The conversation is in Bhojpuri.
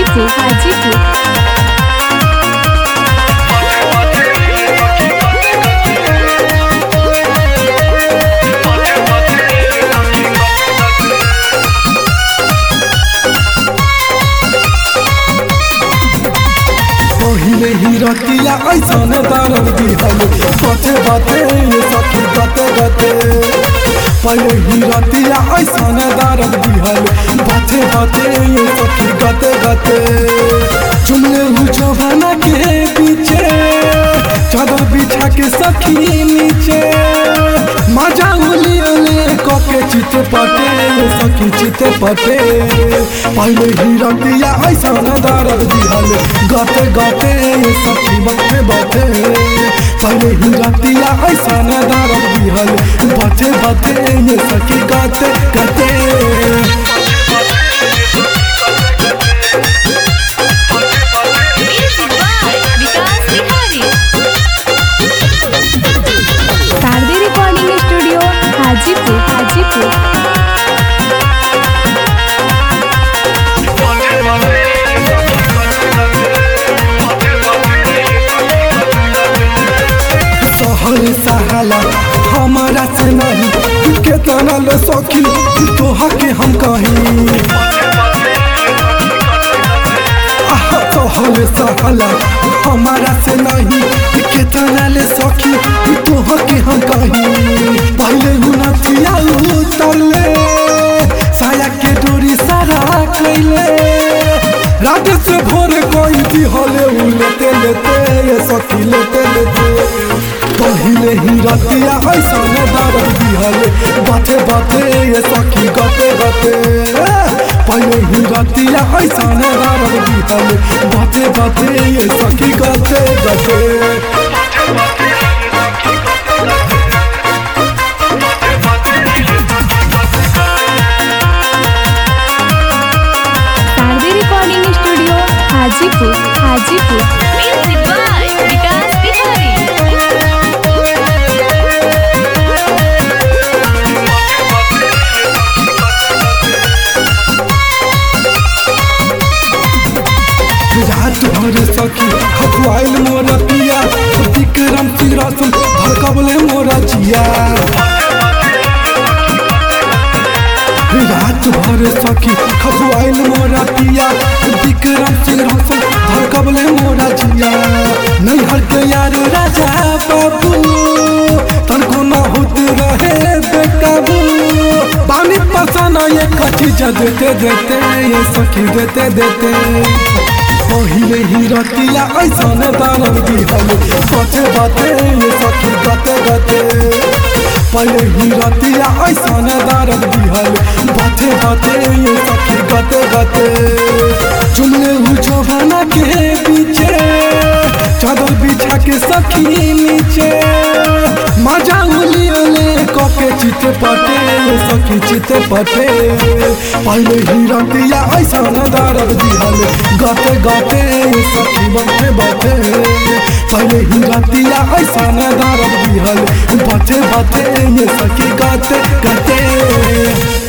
हाजीपुर हाजीपुर पहिले ही रतिया ऐसन दारद दिहल बते बते सखी गते गते पहिले ही रतिया ऐसन दारद दिहल बते बते सखी गते गते चुमले हु जवाना के पीछे चादर बिछा के सखी नीचे मजा उली उली कके चित पटे सखी चित पटे पहिले ही रतिया ऐसन दारद दिहल गते गते सखी बते बते पहिले ही रतिया ऐसन दारद दिहल बते बते सखी गते गते music by Vikas Bihari Shardi recording studio Hajipur Hajipur सहल सहाला हमारा से नहीं केतना ले सखी तोहा के हम कहीं आह, सहल सहाला हमारा से नहीं केतना ले सखी तोहा के हम कहीं पहले हुना थिया उतरले साया के डोरी सारा कैले रात से भोर कोई भी हले उ लेते लेते ये सखी लेते लेते पहिले ही रतिया ऐसन दर्द दिहले बाते बाते ये सखी गते गते पहिले ही रतिया ऐसन दर्द दिहले बाते बाते ये सखी गते गते Shardi recording studio Hajipur Hajipur music by Vikas Bihari रात भर सखी खखुआइल मोरा पिया विक्रम सिंह धड़कबले मोरा जिया रात भर सखी खखुआइल मोरा पिया विक्रम सिंह धड़कबले मोरा जिया नहीं हट यार राजा बाबू तनको न होत रहे बेकाबू पानी पसाना ये कची देते देते ये सखी देते देते पहिले ही रतिया ऐसन दारद दिहल बते बते ये सखी गते गते पहिले ही रतिया ऐसन दारद दिहल बते बते ये सखी गते गते चुमले हु जवाना के पीछे चादर बिछा के सखी नीचे मजा उली उली कके चित पटे सखी चित पटे पहिले ही रतिया ऐसन दारद दिहल गते गते सखी बते बते पहिले ही रतिया ऐसन दारद दिहल बते बते सखी गते गते